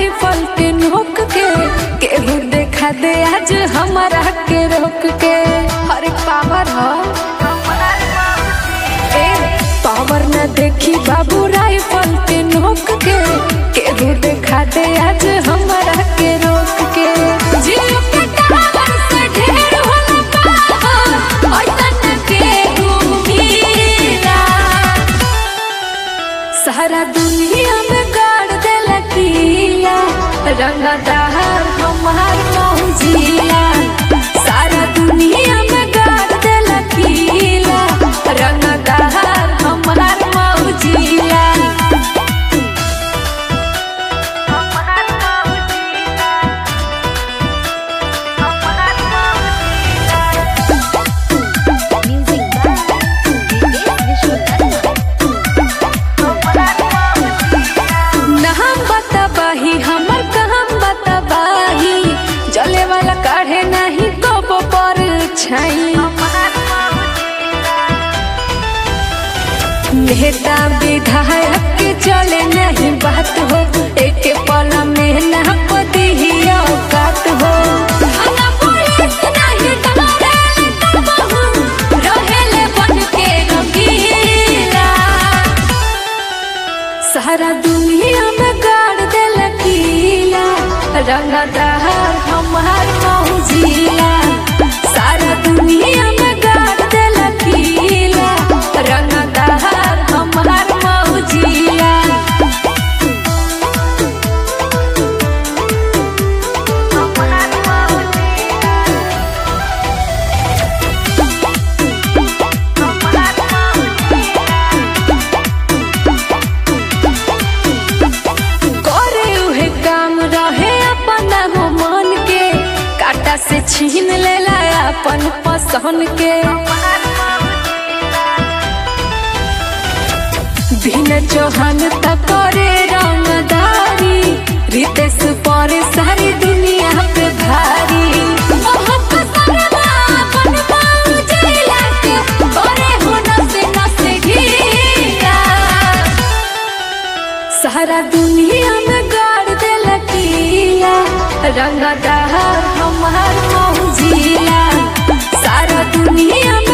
Rifle के नोक के केहू देखा दे आज हमारा के रोक के हर पावर हो ए पावर न देखी बाबू राइफल के नोक के केहू देखा दे आज हमारा के रोक के जियो के टावर से ढेर होला पावर ऐसन केहू हीरा सारा दुनिया में गाड़ देला किला रंगदार हमार मौजिया सारा दुनिया में गाड़ देला किला रंगदार हमार मौजिया Music by Vivek Vishwakarma. नाम बताबाही हमर काम बताबाही जले वाला काढ़े नहीं कब पर छाई नेता विधायक के चले नहीं बात हो एक पल में ना पदी ही औकात हो थाना पुलिस नहीं डरे तबहु, रहेले बन के रंगीला सारा दुनिया में गाड़ देल किला रंगदार हमार मौजिला सारा दुनिया में गाड़ देल किला रंगदार हमार मौजिला करे उहे काम रहे अपना हो मन के काटा से छीन लेला अपन पसंद के दिन चौहान तक करे रंगदारी रितेश पर सारी दुनिया पे भारी मोहब्बत सरवा अपन मौजिला के करे हो नसे नसे घीरा सारा दुनिया में गाड़ देला किला रंगदार हमार मौजिला सारा दुनिया